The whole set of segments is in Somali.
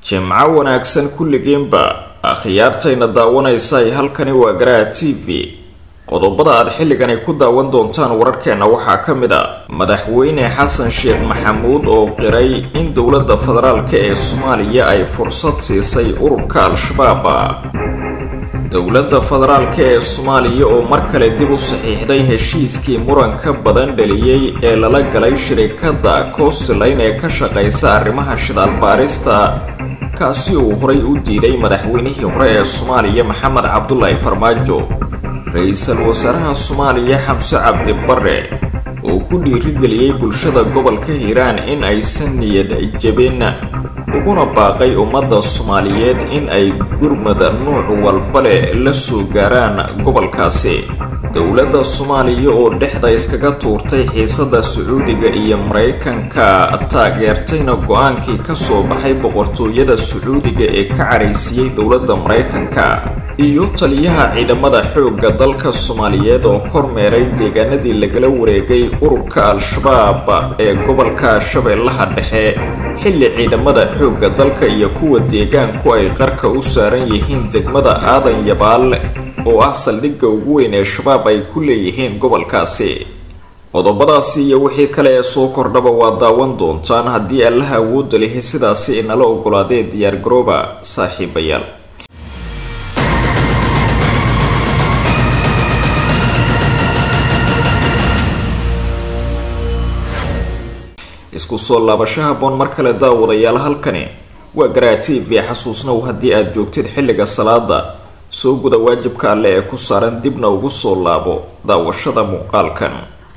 jimco wanaagsan kulligeenba akhyaartayna daawanaysa halkani waa garaha t v qodobada aad xilligani ku daawan doontaan wararkeena waxaa ka mid a madaxweyne xasan sheekh maxamuud oo qiray in dowladda federaalk ee soomaaliya ay fursad siisay ururka al-shabaab dowladda federaalk ee soomaaliya oo mar kale dib u saxiixday heshiiskii muranka badan dhaliyey ee lala galay shirikadda coastline ee ka shaqeysa arrimaha shidaal baarista kaasi uu horay u diiday madaxweynihii hore ee soomaaliya maxamed cabdulaahi farmaajo ra-iisul wasaaraha soomaaliya xamse cabdi bare oo ku dhiirigeliyey bulshada gobolka hiiraan in aysan niyad jabin uguna baaqay ummadda soomaaliyeed in ay gurmada nuuc walba leh la soo gaaraan gobolkaasi dowladda soomaaliya oo dhexda iskaga tuurtay xiisada sacuudiga iyo maraykanka taageertayna go-aankii kasoo baxay boqortooyada sacuudiga ee ka caraysiiyey dowladda maraykanka iyo taliyaha ciidamada xoogga dalka soomaaliyeed oo kormeeray deegaanadii lagala wareegay ururka al-shabaab ee gobolka shabeellaha dhexe xilli ciidamada xoogga dalka iyo kuwa deegaanku ay qarka u saaran yihiin degmada aadan yabaal oo ah saldhigga ugu weyn ee shabaab ay ku leeyihiin gobolkaasi qodobadaasi iyo wixii kale ee soo kordhaba waa daawan doontaan haddii allaha awoodda lihi sidaasi inala ogolaadee diyaargarooba saaxiibayaal isku soo laabashaha boon mar kale daawadayaal halkani waa garaa t v xasuusnow haddii aada joogtid xilliga salaada soo guda waajibka alle ee ku saaran dibna ugu soo laabo daawashada muuqaalkan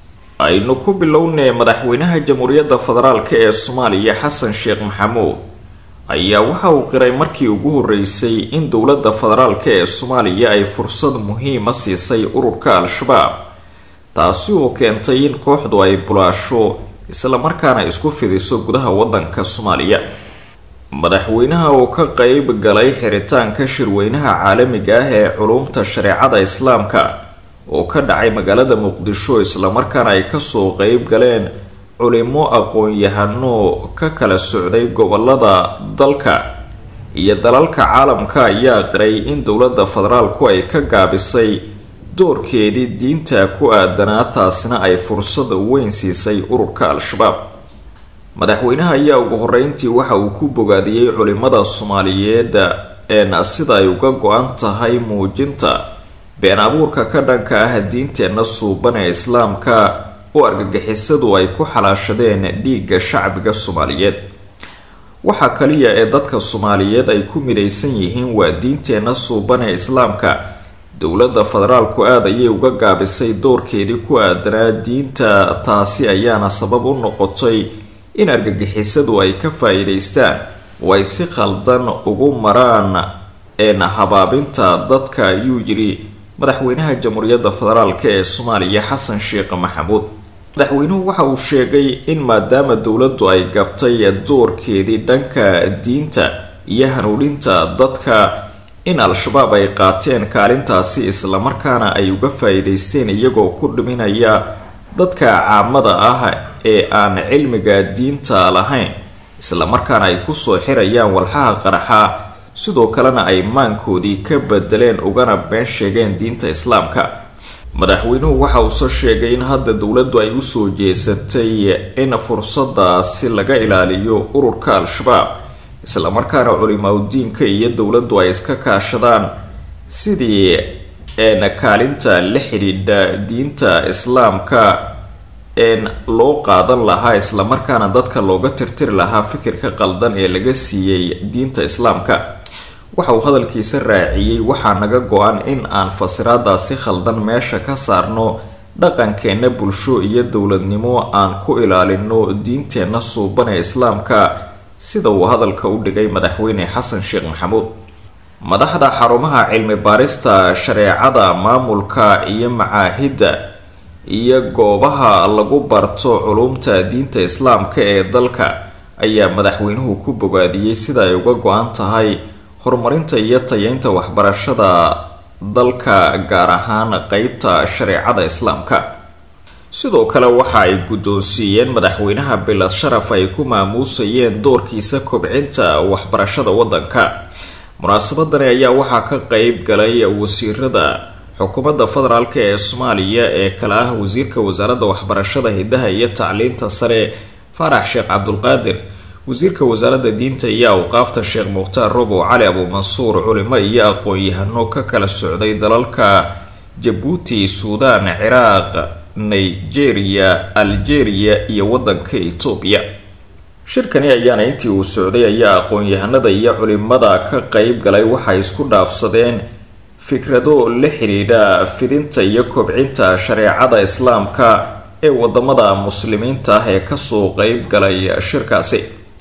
aynu ku bilownay madaxweynaha jamhuuriyadda federaalk ee soomaaliya xasan sheekh maxamuud ayaa waxa uu qiray markii ugu horeysay in dowladda federaalk ee soomaaliya ay fursad muhiima siisay ururka al-shabaab taasi oo keentay in kooxdu ay bulaasho islamarkaana isku fidiso gudaha wadanka soomaaliya madaxweynaha oo ka qeyb galay xiritaanka shirweynaha caalamiga ah ee culumta shareecada islaamka oo ka dhacay magaalada muqdisho islamarkaana ay kasoo qeyb galeen culimo aqoon-yahano ka kala socday gobolada dalka iyo dalalka caalamka ayaa qiray in dowladda federaalku ay ka gaabisay doorkeedii diinta ku aadanaa taasina ay fursad weyn siisay ururka al-shabaab madaxweynaha ayaa ugu horeyntii waxa uu ku bogaadiyey culimada soomaaliyeed een sida ay uga go-an tahay muujinta been abuurka ka dhanka ah diinteenna suuban ee islaamka oo argagixisadu ay ku xalaashadeen dhiigga shacbiga soomaaliyeed waxaa kaliya ee dadka soomaaliyeed ay ku midaysan yihiin waa diinteenna suuban ee islaamka dowladda federaalku aada ayay uga gaabisay doorkeedii ku aadanaa diinta taasi ayaana sabab u noqotay in argagixisadu ay ka faa-iideystaan oo ay si khaldan ugu maraan een habaabinta dadka ayuu yidhi madaxweynaha jamhuuriyadda federaalk ee soomaaliya xasan sheekh maxamuud madaxweynuhu waxa uu sheegay in maadaama dowladdu ay gabtay doorkeedii dhanka diinta iyo hanuuninta dadka in al-shabaab ay qaateen kaalintaasi islamarkaana ay uga faa-iideysteen iyagoo ku dhiminaya dadka caamada ah ee aan cilmiga diinta lahayn islamarkaana ay kusoo xirayaan walxaha qaraxa sidoo kalena ay maankoodii ka bedeleen ugana been sheegeen diinta islaamka madaxweynuhu waxa uuse sheegay in hadda dowladdu ay usoo jeesatay in fursadaasi laga ilaaliyo ururka al-shabaab islamarkaana culimaadudiinka iyo dowladdu ay iska kaashadaan sidii een kaalinta la xidhiidha diinta islaamka een loo qaadan lahaa islamarkaana dadka looga tirtiri lahaa fikirka qaldan ee laga siiyey diinta islaamka waxa uu hadalkiisa raaciyey waxaa naga go-an in aan fasiraadaasi khaldan meesha ka saarno dhaqankeenna bulsho iyo dowladnimo aan ku ilaalino diinteenna suuban ee islaamka sida uu hadalka u dhigay madaxweyne xasan sheekh maxamuud madaxda xarumaha cilmi baarista shareecada maamulka iyo macaahidda iyo goobaha lagu barto culumta diinta islaamka ee dalka ayaa madaxweynuhu ku bogaadiyey sida ay uga go-an tahay horumarinta iyo tayeynta waxbarashada dalka gaar ahaan qeybta shareecada islaamka sidoo kale waxa ay guddoonsiiyeen madaxweynaha bilad sharaf ay ku maamuusayeen doorkiisa kobcinta waxbarashada waddanka munaasabadani ayaa waxaa ka qeyb galay wasiirada xukuumadda federaalk ee soomaaliya ee kale ah wasiirka wasaaradda waxbarashada hidaha iyo tacliinta sare faarax sheekh cabdulqaadir wasiirka wasaaradda diinta iyo awqaafta sheekh mukhtaar robow cali abuumansuur culimo iyo aqoon-yahano ka kala socday dalalka jabuuti suudaan ciraaq nigeria algeria iyo wadanka etoobiya shirkani ayaana intii uu socday ayaa aqoon-yahanada iyo culimada ka qeyb galay waxay isku dhaafsadeen fikrado la xidhiidha fidinta iyo kobcinta shareecada islaamka ee wadamada muslimiinta ah ee kasoo qeyb galay shirkaasi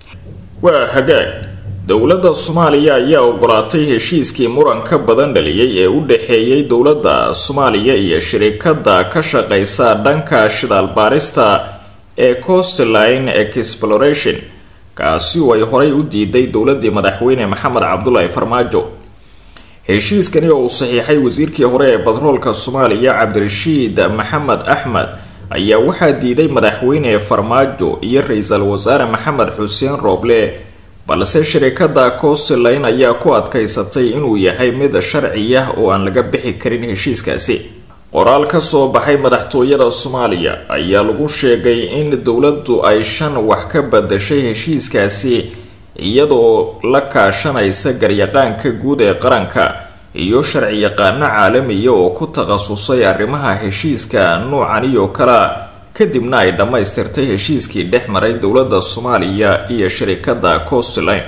waa hagaag dowladda soomaaliya ayaa ogolaatay heshiiskii muranka badan dhaliyay ee u dhexeeyay dowladda soomaaliya iyo shirikada ka shaqeysa dhanka shidaal baarista ee coastline exploration kaasi oo ay horay u diiday dowladii madaxweyne maxamed cabdulaahi farmaajo heshiiskani oo uu saxiixay wasiirkii hore ee batroolka soomaaliya cabdirashiid maxamed axmed ayaa waxaa diiday madaxweyne farmaajo iyo ra-iisul wasaare maxamed xuseen rooble balse shirikada coastline ayaa ku adkaysatay inuu yahay mid sharci ah oo aan laga bixi karin heshiiskaasi qoraal ka soo baxay madaxtooyada soomaaliya ayaa lagu sheegay in dowladdu ay shan wax ka badashay heshiiskaasi iyadoo la kaashanaysa garyaqaanka guud ee qaranka iyo sharci yaqaano caalamiya oo ku takhasusay arrimaha heshiiska nuucani oo kale kadibna ay dhammaystirtay heshiiskii dhex maray dowladda soomaaliya iyo shirikada coastline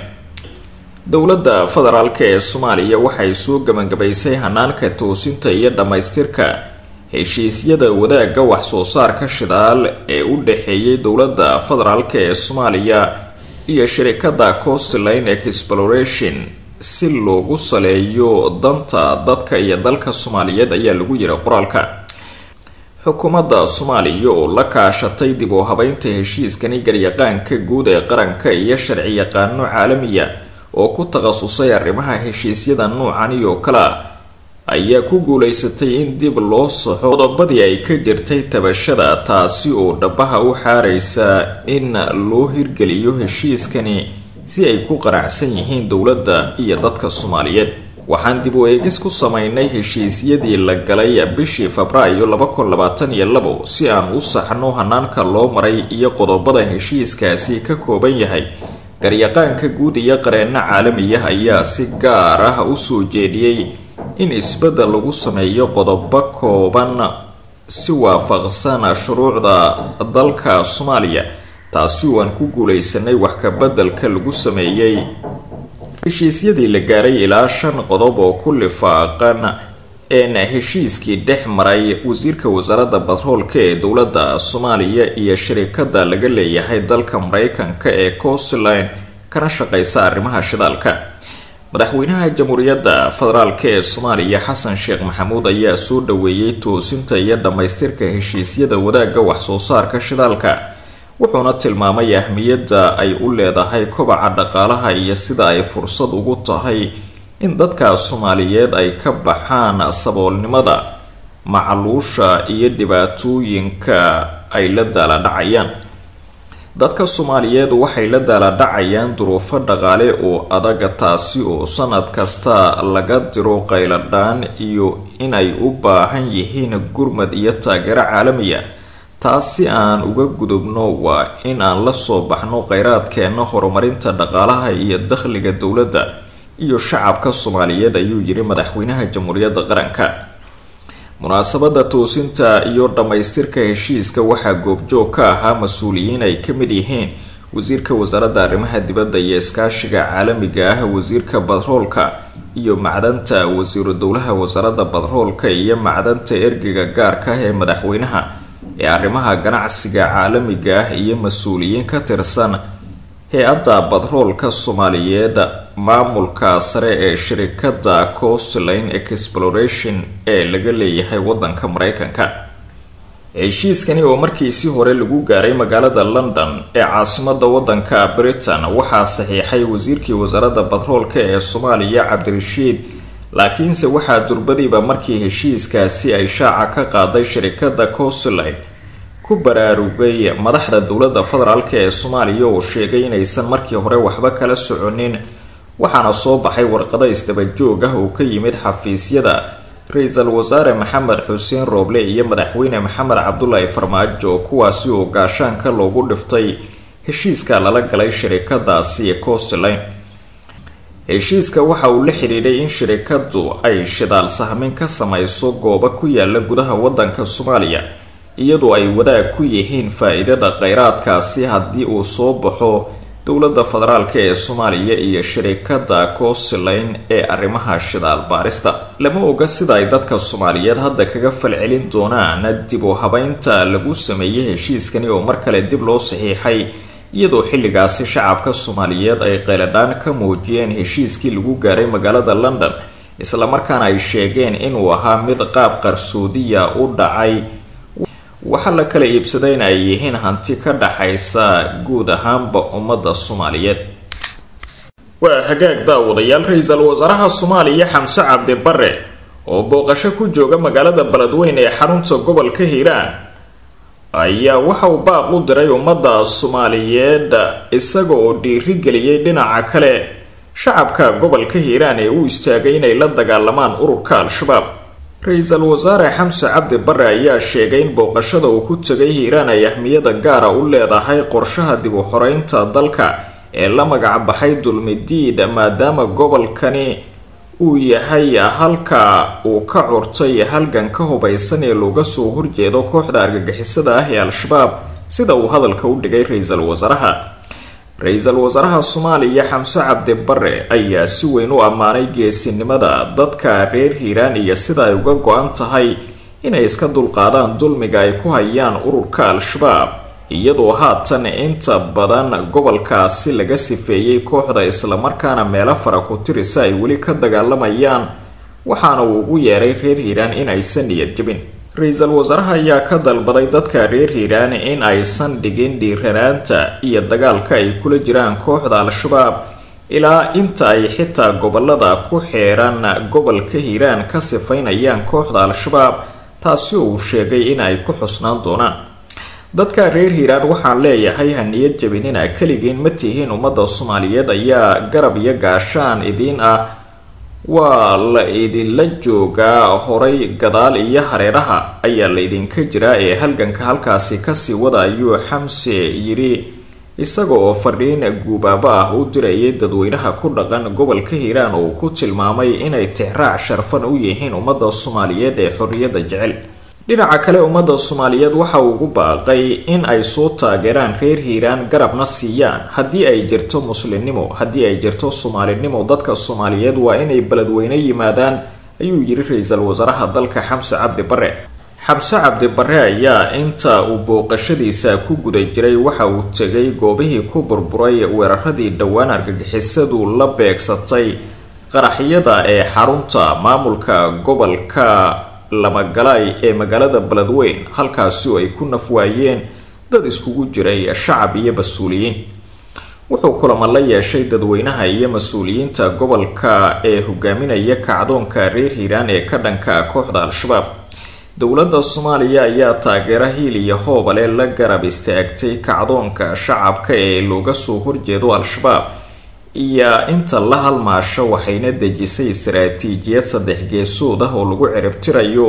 dowladda federaalk ee soomaaliya waxay soo gebangabaysay hanaanka toosinta iyo dhammaystirka heshiisyada wadaagga wax-soo saarka shidaal ee u dhexeeyay dowladda federaalk ee soomaaliya iyo shirikada coastline exploration si loogu saleeyo danta dadka iyo dalka soomaaliyeed ayaa lagu yiri qoraalka xukuumadda soomaaliya oo la kaashatay dib u habeynta heshiiskani garyaqaanka guud ee qaranka iyo sharci yaqaano caalamiya oo ku takhasusay arrimaha heshiisyada nuucani oo kale ayaa ku guuleysatay in dib loo saxo qodobadii ay ka jirtay tabashada taasi oo dhabaha u xaareysa in loo hirgeliyo heshiiskani si ay ku qanacsan yihiin dowladda iyo dadka soomaaliyeed waxaan dib u eegis ku sameynay heshiisyadii la galay bishii febraayo laba kun labaatan iyo labo si aan u saxno hanaanka loo maray iyo qodobada heshiiskaasi ka kooban yahay garyaqaanka guud iyo qareeno caalamiya ayaa si gaar ah usoo jeediyey in isbeddel lagu sameeyo qodobo kooban si waafaqsan shuruucda dalka soomaaliya taasi oo aan ku guuleysanay wax kabeddelka lagu sameeyey heshiisyadii la gaaray ilaa shan qodob oo ku lifaaqan een heshiiskii dhex maray wasiirka wasaaradda batroolka ee dowladda soomaaliya iyo shirikada laga leeyahay dalka mareykanka ee coastline kana shaqeysa arrimaha shidaalka madaxweynaha jamhuuriyadda federaalk ee soomaaliya xasan sheekh maxamuud ayaa soo dhaweeyey toosinta iyo dhammaystirka heshiisyada wadaagga wax-soo saarka shidaalka wuxuuna tilmaamay ahmiyadda ay u leedahay kobaca dhaqaalaha iyo sida ay fursad ugu tahay in dadka soomaaliyeed ay ka baxaan saboolnimada macluusha iyo dhibaatooyinka ay la daaladhacayaan dadka soomaaliyeed waxay la daaladhacayaan duruufo dhaqaale oo adaga taasi oo sanad kasta laga diro qayladhaan iyo inay u baahan yihiin gurmad iyo taageero caalamiya taas si aan uga gudubno waa in aan la soo baxno kheyraadkeena horumarinta dhaqaalaha iyo dakhliga dowladda iyo shacabka soomaaliyeed ayuu yiri madaxweynaha jamhuuriyadda qaranka munaasabada toosinta iyo dhammaystirka heshiiska waxaa goobjoog ka ahaa mas-uuliyiin ay ka mid yihiin wasiirka wasaaradda arrimaha dibadda iyo iskaashiga caalamiga ah wasiirka batroolka iyo macdanta wasiiru dowlaha wasaaradda batroolka iyo macdanta ergeyga gaarka ah ee madaxweynaha ee arrimaha ganacsiga caalamiga ah iyo mas-uuliyiin ka tirsan hay-adda batroolka soomaaliyeed maamulka sare ee shirikada coastline exploration ee laga leeyahay wadanka mareykanka heshiiskani oo markiisii hore lagu gaaray magaalada london ee caasimada wadanka britain waxaa saxiixay wasiirkii wasaaradda batroolka ee soomaaliya cabdirashiid laakiinse waxaa durbadiiba markii heshiiskaasi ay shaaca ka qaaday shirikada coastline ku baraarugay madaxda dowladda federaalk ee soomaaliya oo sheegay inaysan markii hore waxba kala soconin waxaana soo baxay warqado isdabajoog ah oo ka yimid xafiisyada ra-iisul wasaare maxamed xuseen rooble iyo madaxweyne maxamed cabdulaahi farmaajo kuwaasi oo gaashaanka loogu dhiftay heshiiska lala galay shirikadaasi costline heshiiska waxa uu la xidhiidhay in shirikadu ay shidaal sahmin ka samayso goobo ku yaala gudaha wadanka soomaaliya iyadoo ay wadaag ku yihiin faa-iidada kheyraadkaasi haddii uu soo baxo dowladda federaalk ee soomaaliya iyo shirikada costline ee arrimaha shidaal baarista lama oga sida ay dadka soomaaliyeed hadda kaga falcelin doonaan dib u habeynta lagu sameeyey heshiiskani oo mar kale dib loo saxiixay iyadoo xilligaasi shacabka soomaaliyeed ay qeyladhaan ka muujiyeen heshiiskii lagu gaaray magaalada london islamarkaana ay sheegeen inuu ahaa mid qaab qarsoodiya u dhacay waxaa la kala iibsaday in ay yihiin hanti ka dhaxaysa guud ahaanba ummadda soomaaliyeed waa hagaag daawadayaal ra-iisul wasaaraha soomaaliya xamse cabdi bare oo booqasho ku jooga magaalada beledweyn ee xarunta gobolka hiiraan ayaa waxa uu baaq u diray ummadda soomaaliyeed isaga oo dhiirigeliyey dhinaca kale shacabka gobolka hiiraan ee u istaagay inay la dagaalamaan ururka al-shabaab ra-iisul wasaare xamse cabdi bare ayaa sheegay in booqashada uu ku tegay hiiraan ay ahmiyada gaara u leedahay qorshaha dib u xoreynta dalka ee la magacbaxay dulmidiid maadaama gobolkani uu yahay halka uu ka curtay halgan ka hubaysan ee looga soo horjeedo kooxda argagixisada ah ee al-shabaab sida uu hadalka u dhigay ra-iisul wasaaraha ra-iisul wasaaraha soomaaliya xamse cabdi bare ayaa si weyn u ammaanay geesinimada dadka reer hiiraan iyo sida ay uga go-an tahay inay iska dulqaadaan dulmiga ay ku hayaan ururka al-shabaab iyadoo haatan inta badan gobolkaasi laga sifeeyey kooxda islamarkaana meelo fara ku tirisa ay weli ka dagaalamayaan waxaana uu ugu yeeray reer hiiraan in aysan niyad jebin ra-iisul wasaaraha ayaa ka dalbaday dadka reer hiiraan in aysan dhigin dhiiranaanta iyo dagaalka ay kula jiraan kooxda al-shabaab ilaa inta ay xitaa gobolada ku xeeran gobolka hiiraan ka sifaynayaan kooxda al-shabaab taasi oo uu sheegay in ay ku xusnaan doonaan dadka reer hiiraan waxaan leeyahay ha niyad jabinina keligiin ma tihiin ummadda soomaaliyeed ayaa garab iyo gaashaan idiin ah waa la idinla joogaa horay gadaal iyo hareeraha ayaa laydinka jiraa ee halganka halkaasi kasii wada ayuu xamse yidhi isaga oo fadhiin guubaabo ah u dirayay dadweynaha ku dhaqan gobolka hiiraan oo ku tilmaamay inay tixraac sharfan u yihiin ummadda soomaaliyeed ee xorriyadda jecel dhinaca kale ummadda soomaaliyeed waxa uu ugu baaqay in ay soo taageeraan reer hiiraan garabna siiyaan haddii ay jirto muslimnimo haddii ay jirto soomaalinimo dadka soomaaliyeed waa inay beledweyne yimaadaan ayuu yiri ra-iisul wasaaraha dalka xamse cabdi bare xamse cabdi bare ayaa inta uu booqashadiisa ku guda jiray waxa uu tegay goobihii ku burburay weeraradii dhowaan argagixisadu la beegsatay qaraxyada ee xarunta maamulka gobolka lamagalaay ee magaalada beledweyn halkaasi oo ay ku nafwaayeen dad iskugu jiray shacab iyo mas-uuliyiin wuxuu kulamo la yeeshay dadweynaha iyo mas-uuliyiinta gobolka ee hogaaminaya kacdoonka reer hiiraan ee ka dhanka kooxda al-shabaab dowladda soomaaliya ayaa taageero hiil iyo hoobale la garab istaagtay kacdoonka shacabka ee looga soo horjeedo al-shabaab iyo inta la halmaasho waxayna dejisay istaraatiijiyad saddex geesood ah oo lagu ciribtirayo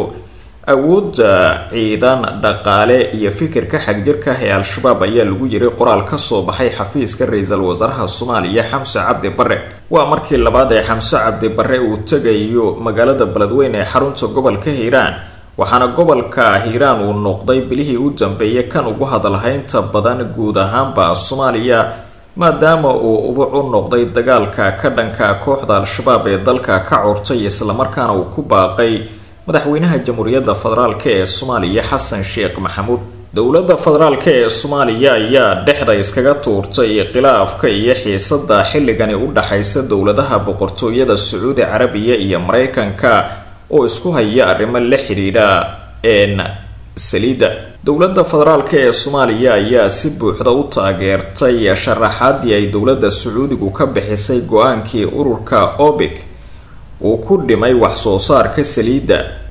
awoodda ciidan dhaqaale iyo fikirka xagjirka ah ee al-shabaab ayaa lagu yiri qoraal kasoo baxay xafiiska ra-iisul wasaaraha soomaaliya xamse cabdi bare waa markii labaad ee xamse cabdi bare uu tegayo magaalada beledweyn ee xarunta gobolka hiiraan waxaana gobolka hiiraan uu noqday bilihii u dambeeyay kan ugu hadalhaynta badan guud ahaanba soomaaliya maadaama uu ubuc u noqday dagaalka ka dhanka kooxda al-shabaab ee dalka ka curtay islamarkaana uu ku baaqay madaxweynaha jamhuuriyadda federaalk ee soomaaliya xasan sheekh maxamuud dowladda federaalk ee soomaaliya ayaa dhexda iskaga tuurtay khilaafka iyo xiisada xilligani u dhaxaysa dowladaha boqortooyada sacuudi carabiya iyo mareykanka oo isku haya arrimo la xidhiidha een saliidda dowladda federaalk ee soomaaliya ayaa si buuxda u taageertay sharaxaadii ay dowladda sacuudigu ka bixisay go-aankii ururka obic uu ku dhimay wax soo saarka saliidda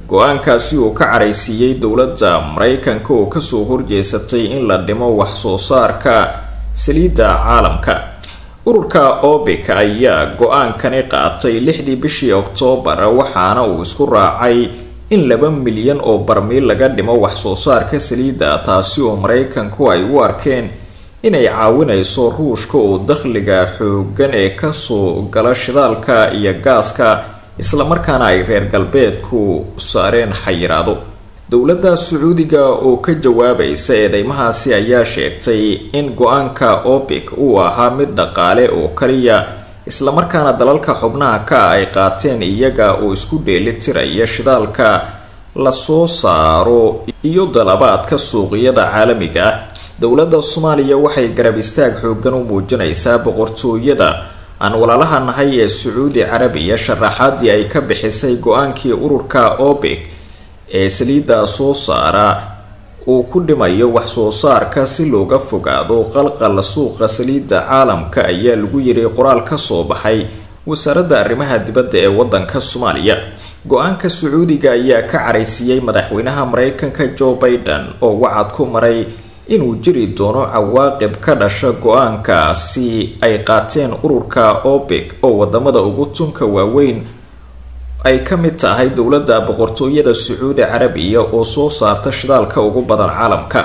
go-aankaasi uu ka caraysiiyey dowladda maraykanka oo kasoo horjeesatay in la dhimo wax soo saarka saliidda caalamka ururka obic ayaa go-aankani qaatay lixdii bishii oktoobar waxaana uu isku raacay in laba milyan oo barmiil laga dhimo wax soo saarka saliidda taasi oo maraykanku ay u arkeen inay caawinayso ruushka oo dakhliga xoogan ee kasoo gala shidaalka iyo gaaska islamarkaana ay reer galbeedku saareen xayiraado dowladda sacuudiga oo ka jawaabaysa eedeymahaasi ayaa sheegtay in go-aanka obic uu ahaa mid dhaqaale oo kaliya islamarkaana dalalka xubnaha ka ay qaateen iyaga oo isku dheelitiraya shidaalka lasoo saaro iyo dalabaadka suuqyada caalamiga ah dowladda soomaaliya waxay garab istaag xoogan u muujinaysaa boqortooyada aan walaalaha nahay ee sacuudi carabiya sharaxaadii ay ka bixisay go-aankii ururka obic ee saliidda soo saara uu ku dhimayo wax soo saarka si looga fogaado qalqal suuqa saliidda caalamka ayaa lagu yiri qoraal ka soo baxay wasaaradda arrimaha dibadda ee waddanka soomaaliya go-aanka sacuudiga ayaa ka caraysiiyey madaxweynaha maraykanka joe biden oo wacad ku maray inuu jiri doono cawaaqib ka dhasha go-aankaasi ay qaateen ururka obic oo wadamada ugu tunka waaweyn ay ka mid tahay dowladda boqortooyada sacuudi carabiya oo soo saarta shidaalka ugu badan caalamka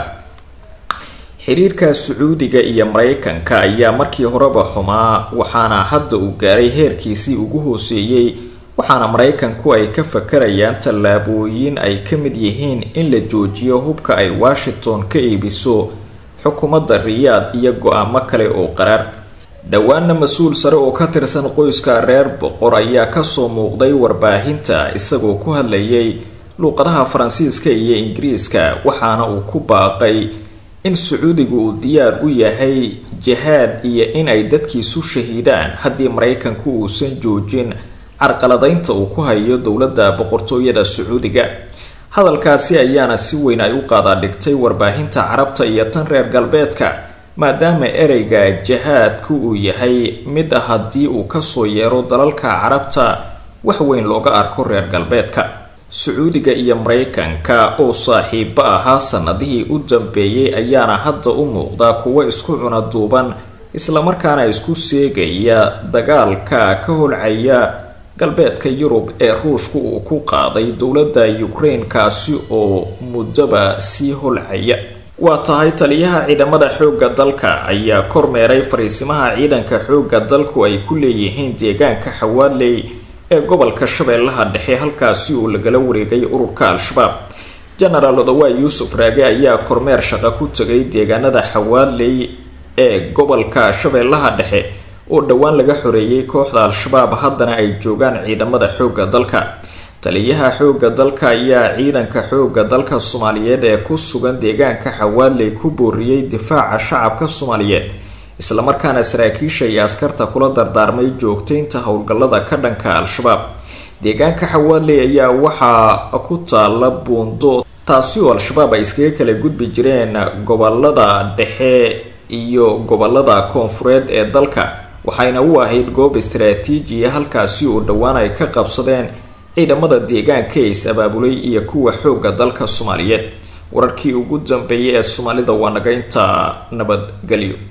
xiriirka sacuudiga iyo maraykanka ayaa markii horeba xumaa waxaana hadda uu gaaray heerkiisii ugu hooseeyey waxaana maraykanku ay ka fakarayaan tallaabooyin ay ka mid yihiin in la joojiyo hubka ay washington ka iibiso xukuumadda riyaad iyo go-aamo kale oo qaraar dhowaana mas-uul sare oo ka tirsan qoyska reer boqor ayaa kasoo muuqday warbaahinta isagoo ku hadlayay luuqadaha faransiiska iyo ingiriiska waxaana uu ku baaqay in sacuudigu uu diyaar u yahay jihaad iyo in ay dadkiisu shahiidaan haddii maraykanku uusan joojin carqaladaynta uu ku hayo dowladda boqortooyada sacuudiga hadalkaasi ayaana si weyn ay u qaadaadhigtay warbaahinta carabta iyo tan reer galbeedka maadaama ereyga jihaadku uu yahay mid haddii uu kasoo yeero dalalka carabta wax weyn looga arko reer galbeedka sacuudiga iyo maraykanka oo saaxiibo ahaa sanadihii u dambeeyey ayaana hadda u muuqda kuwo isku cuna duuban islamarkaana isku seegaya dagaalka ka holcaya galbeedka yurub ee ruushku uu ku qaaday dowladda ukraine kaasi oo muddoba sii holcaya waa tahay taliyaha ciidamada xoogga dalka ayaa kormeeray fariisimaha ciidanka xoogga dalku ay ku leeyihiin deegaanka xawaaley ee gobolka shabeellaha dhexe halkaasi uu lagala wareegay ururka al-shabaab genaraal odawaa yuusuf raage ayaa kormeer shaqo ku tegay deegaanada xawaaley ee gobolka shabeellaha dhexe oo dhowaan laga xoreeyay kooxda al-shabaab haddana ay joogaan ciidamada xoogga dalka taliyaha xoogga dalka ayaa ciidanka xoogga dalka soomaaliyeed ee ku sugan deegaanka xawaaley ku booriyey difaaca shacabka soomaaliyeed islamarkaana saraakiisha iyo askarta kula dardaarmay joogtaynta howlgallada ka dhanka al-shabaab deegaanka xawaaley ayaa waxaa ku taala buundo taasi oo al-shabaab ay iskaga kala gudbi jireen gobolada dhexe iyo gobolada koonfureed ee dalka waxayna u ahayd goob istaraatiijiya halkaasi oo dhowaan ay ka qabsadeen ciidamada deegaanka ee is-abaabulay iyo kuwa xoogga dalka soomaaliyeed wararkii ugu dambeeyay ee soomaalida waa naga intaa nabadgelyo